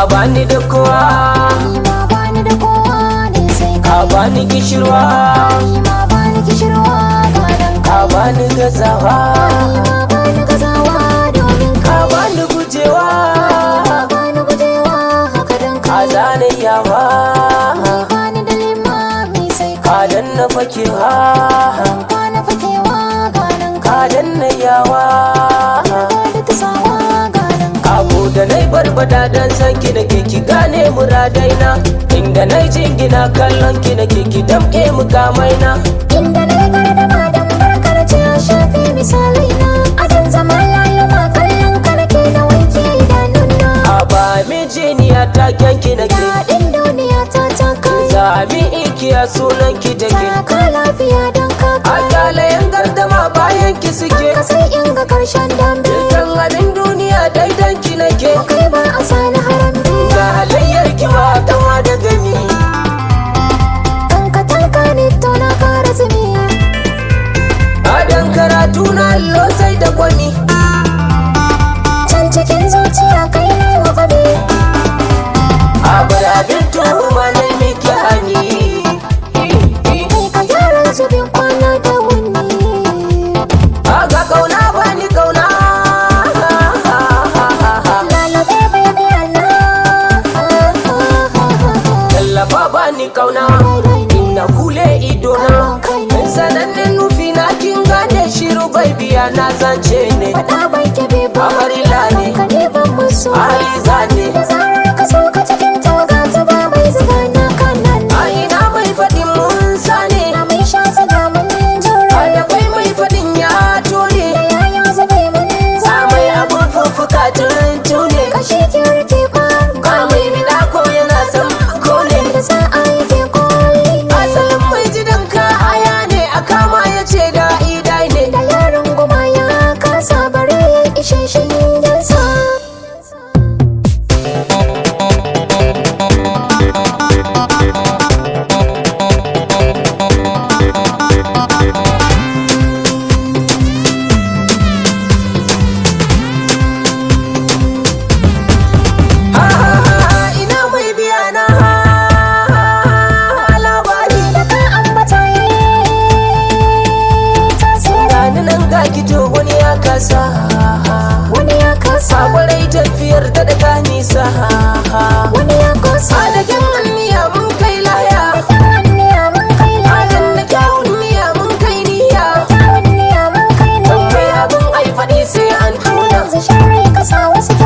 bani da kowa ni ma bani da kowa ne sai ka kai bani kishirwa ni ma bani kishirwa ba dan ka kai bani gazawa ni ma bani gazawa domin ka kai bani gujewa ma bani gujewa haka dan ka kai zane yawa bani da limami sai ka kai danna fakewa kwana fakewa ganin ka kai danna yawa da ta sawa ganin kai abu da nai barbada dan san ki da ke ki gane muradaina inda nai jingina kallon ki da ke ki damke mukamaina inda na yi gardama don barkar ce ya shafi misalai na adan zama laluma kallon ka nake na wanke idanuna a ba mijiniya ta kyanki na ke daɗin duniya ta ta kai Sami ikiya sunan ki take taka lafiya don ka A kai kyalayen gardama bayan ki suke ka sai in ga karshen dambe Dukkan abin duniya daidan ki nake kai ba a sani harambe Ga halayyar ki ba kama da gani kanka tanka ne to na kara zumi Adan karatu na allo sai da kwani can cikin zuciya kai ne wa faɗi A bar abin tuhuma na miki hani kai ka gyara zubin kwana da wuni A ga kauna bani kauna lalabe baby Allah Tallafa bani kauna Inna kule idona Sanannen nufi na kin gane shiru bai biya na zance ne Faɗa bai kebe ba Amarila ne. Ka ne ban musu Aliza ne Da zarar ka so ka cikin tawaga ta ba mai zuga na kanan A ina mai faɗin mun sane Na mai sha zaga mun A jure da kai mai faɗin ya tone Da yaya zube mun A zame mai abun fuffuka tuntune Kashi kirki ba Ka mai bida ko yana son kone Da za a yi ke koli Asalin mai jidan ka aya ne a kama ya ce da idai ne Da yaron goma ya kasa bare ya ishe shi yansa Ha ha ha ina mai biya na labari Da ka ambata yi tasiri Gani nan ga kito wani ya kasa Wani ya kasa Sakwarai tafiyar ta daga nisa Wani ya kosa Adagen anniya mun kai laya Tawanniya mun kai Adan laya na kyawun niya mun kai niya Tawanniya mun kai Tambayi laya abin ai faɗi sai an tuna Yanzu sharri ka sa wasu